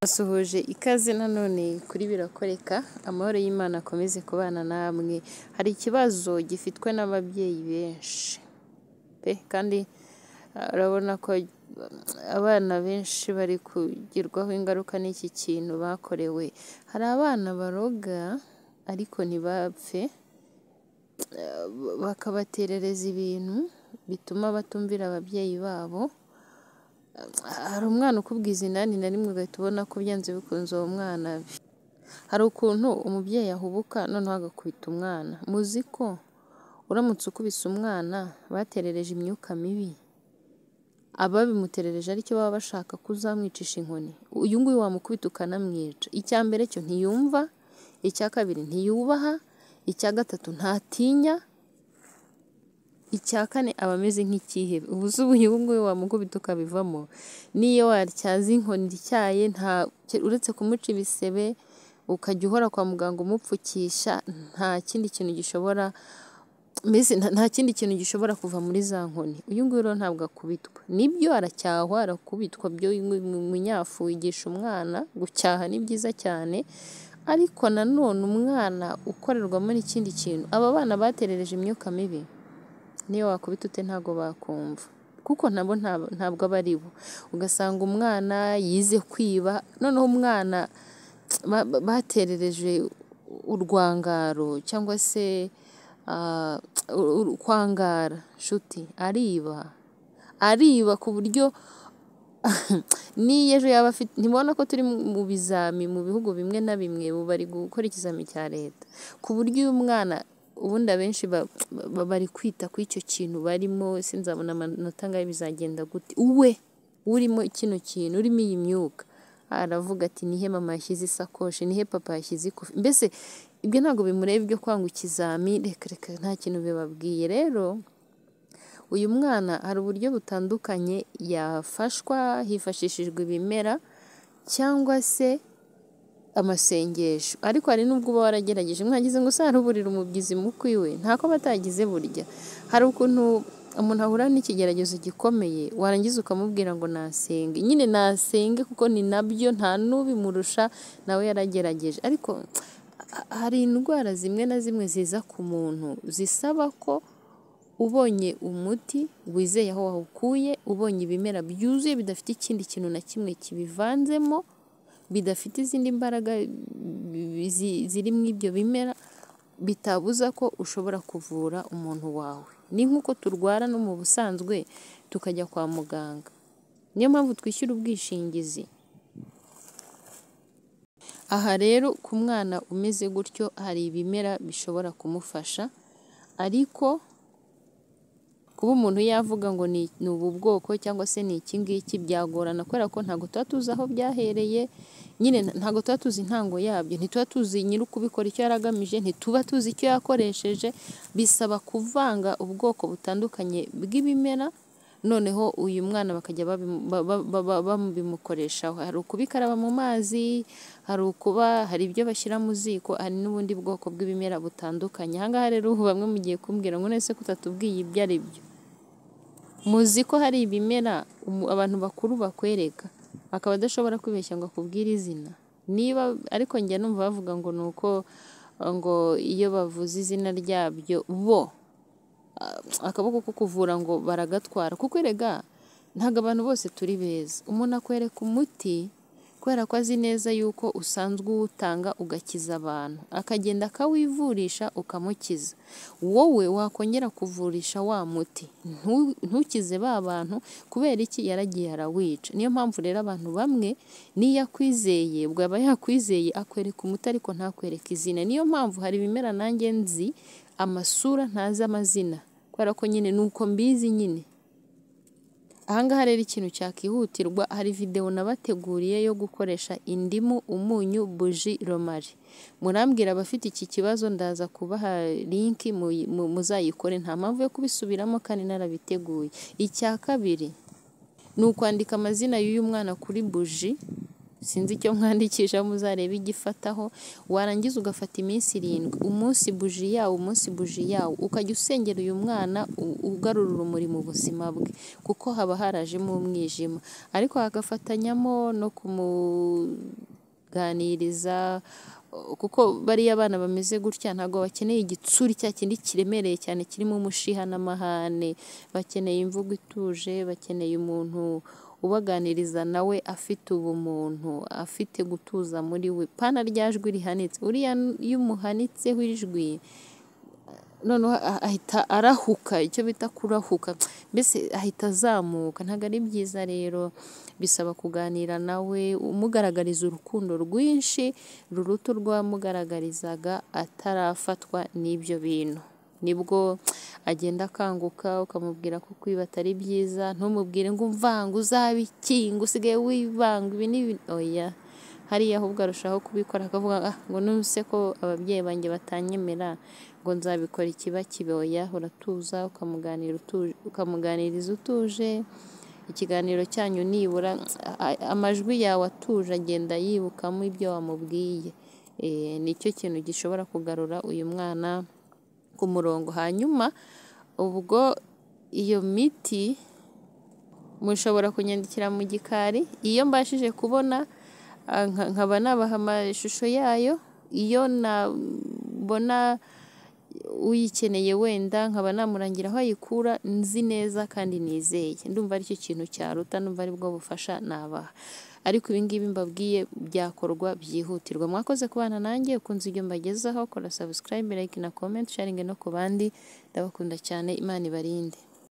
Basuhuje ikaze nanone kuri Birakoreka, amahoro y'Imana akomeze kubana namwe, hari ikibazo gifitwe n'ababyeyi benshi pe kandi urabona ko abana benshi bari kugirwaho ingaruka n'iki kintu bakorewe, hari abana baroga ariko ntibapfe, bakabaterereza ibintu bituma batumvira ababyeyi babo, hari umwana ukubwiza inani na rimwe ugahita ubona ko byanze bikunze uwo mwana, hari ukuntu umubyeyi ahubuka noneho agakubita umwana, muzi ko uramutse ukubise umwana baterereje imyuka mibi, ababimuterereje aricyo baba bashaka ko uzamwicisha inkoni, uyu nguyu wamukubita ukanamwica, icya mbere cyo ntiyumva, icya kabiri ntiyubaha, icya gatatu ntatinya, icya kane aba ameze nk'icyihebe, ubu se uyu nguyu wamukubita ukabivamo, n'iyo watyaza inkoni ityaye uretse kumuca ibisebe, ukajya uhora kwa muganga umupfukisha, nta kindi kintu gishobora mbese nta kindi kintu gishobora kuva muri za nkoni, uyu nguyu rero ntabwo akubitwa, nibyo aracyahwa, arakubitwa, umunyafu wigisha umwana, gucyaha ni byiza cyane ariko nanone umwana ukorerwamo n'ikindi kintu, aba bana baterereje imyuka mibi, n'iyo wakubita ute ntabwo bakumva kuko nabo ntabwo aba ari bo, ugasanga umwana yize kwiba, noneho umwana baterereje urwangaro cyangwa se kwangara nshuti, ariba, ariba ku buryo n'iyo ejo yaba afite, ntibona ko turi mu bizami mu bihugu bimwe na bimwe ubu bari gukora ikizami cya leta, ku buryo uyu mwana ubundi abenshi bari kwita kuri icyo kintu barimo, ese nzabona amanota angahe, bizagenda gute, we urimo kino kintu, urimo iyi myuka, aravuga ati ni he mama yashyize isakoshi, ni he papa yashyize ikofi, mbese ibyo ntabwo bimureba ibyo kwanga ikizami, reka reka nta kintu bibabwiye, rero uyu mwana hari uburyo butandukanye yafashwa hifashishijwe ibimera cyangwa se amasengesho, ariko hari n'ubwo uba waragerageje mwagize ngo usaruburire umubyizi mukwi we, ntako batagize burya, hari ukuntu umuntu ahura n'ikigeragezo gikomeye warangiza ukamubwira ngo nasenge, nyine nasenge kuko ni nabyo nta n'ubimurusha nawe yaragerageje, ariko hari indwara zimwe na zimwe ziza ku muntu zisaba ko ubonye umuti wizeye aho wawukuye, ubonye ibimera byuzuye bidafite ikindi kintu na kimwe kibivanzemo, bidafite izindi mbaraga ziri muri ibyo bimera, bitabuza ko ushobora kuvura umuntu wawe, ni nk'uko turwara no mu busanzwe tukajya kwa muganga, niyo mpamvu twishyura ubwishingizi, aha rero ku mwana umeze gutyo hari ibimera bishobora kumufasha, ariko kuba umuntu yavuga ngo ni ubu bwoko cyangwa se ni iki ngiki byagorana kubera ko ntabwo tuba tuzi aho byahereye, nyine ntabwo tuba tuzi intango yabyo, ntituba tuzi nyiri ukubikora icyo yari agamije, ntituba tuzi icyo yakoresheje, bisaba kuvanga ubwoko butandukanye bw'ibimera, noneho uyu mwana bakajya babimukoreshaho, hari ukubikaraba mu mazi, hari ukuba, hari ibyo bashyira mu ziko, hari n'ubundi bwoko bw'ibimera butandukanye, aha ngaha rero ubu bamwe mugiye kumbwira ngo none se ko utatubwiye ibyo ari byo, muzi ko hari ibimera abantu bakuru bakwereka, akaba adashobora kwibeshya ngo akubwire izina, niba ariko njya numva bavuga ngo ni uko ngo iyo bavuze izina ryabyo bo akaboko ko kuvura ngo baragatwara, kuko erega ntabwo abantu bose turi beza, umuntu akwereka umuti kubera ko azi neza yuko usanzwe uwutanga ugakiza abantu, akagenda akawivurisha ukamukiza, wowe wakongera kuvurisha wa muti, ntukize ba bantu kubera iki yaragiye arawica, niyo mpamvu rero abantu bamwe n'iyo akwizeye ubwo aba yakwizeye akwereka umuti ariko ntakwereke izina, niyo mpamvu hari ibimera nanjye nzi amasura ntazi amazina kubera ko nyine ni uko mbizi nyine, aha ngaha rero ikintu cyakihutirwa hari videwo nabateguriye yo gukoresha indimu, umunyu, buji, romari, murambwira abafite iki kibazo ndaza kubaha linki muzayikore, nta mpamvu yo kubisubiramo kandi narabiteguye, icya kabiri ni ukwandika amazina y'uyu mwana kuri buji sinzi icyo mwandikisha muzarebe igifataho warangiza ugafata iminsi irindwi umunsi buji yawo umunsi buji yawo ukajya usengera uyu mwana u- ugarura urumuri mu buzima bwe kuko haba harajemo umwijima ariko hagafatanyamo no kumuganiriza kuko bariya abana bameze gutya ntabwo bakeneye igitsuri cya kindi kiremereye cyane kirimo umushiha n'amahane bakeneye imvugo ituje bakeneye umuntu ubaganiriza nawe afite ubumuntu afite gutuza muri we pana rya jwi rihanitse uriya iyo umuhanitseho ijwi noneho a- ahita arahuka icyo bita kurahuka mbese ahita azamuka ntabwo ari byiza rero bisaba kuganira nawe umugaragariza urukundo rwinshi ruruta urwamugaragarizaga atarafatwa n'ibyo bintu nibwo agenda akanguka ukamubwira ko kwiba atari byiza ntumubwire ngo umvange uzabe iki ngo usigaye wivanga ibi n'ibi oya hariya ahubwo arushaho kubikora akavuga "Ah, ngo nuse ko ababyeyi banjye batanyemera ngo nzabikora ikiba kiboya uratuza ukamuganira utuje- ukamuganiriza utuje ikiganiro cyanyu nibura a- a- amajwi yawe atuje agenda yibukamo ibyo wamubwiye Eh, nicyo kintu gishobora kugarura uyu mwana ku murongo hanyuma ubwo iyo miti mushobora kunyandikira mu gikari iyo mbashije kubona ah, nka- nkaba nabaha amashusho yayo iyo nabona uyikeneye wenda nkaba namurangira aho ayikura nzi neza kandi nizeye ndumva aricyo kintu cyaruta ndumva aribwo bufasha nabaha ariko ibingibi mbabwiye byakorwa byihutirwa mwakoze kubana nanjye ukunze ibyo mbagezaho kora subscribe like na comment sharing no ku bandi ndabakunda cyane imana ibarinde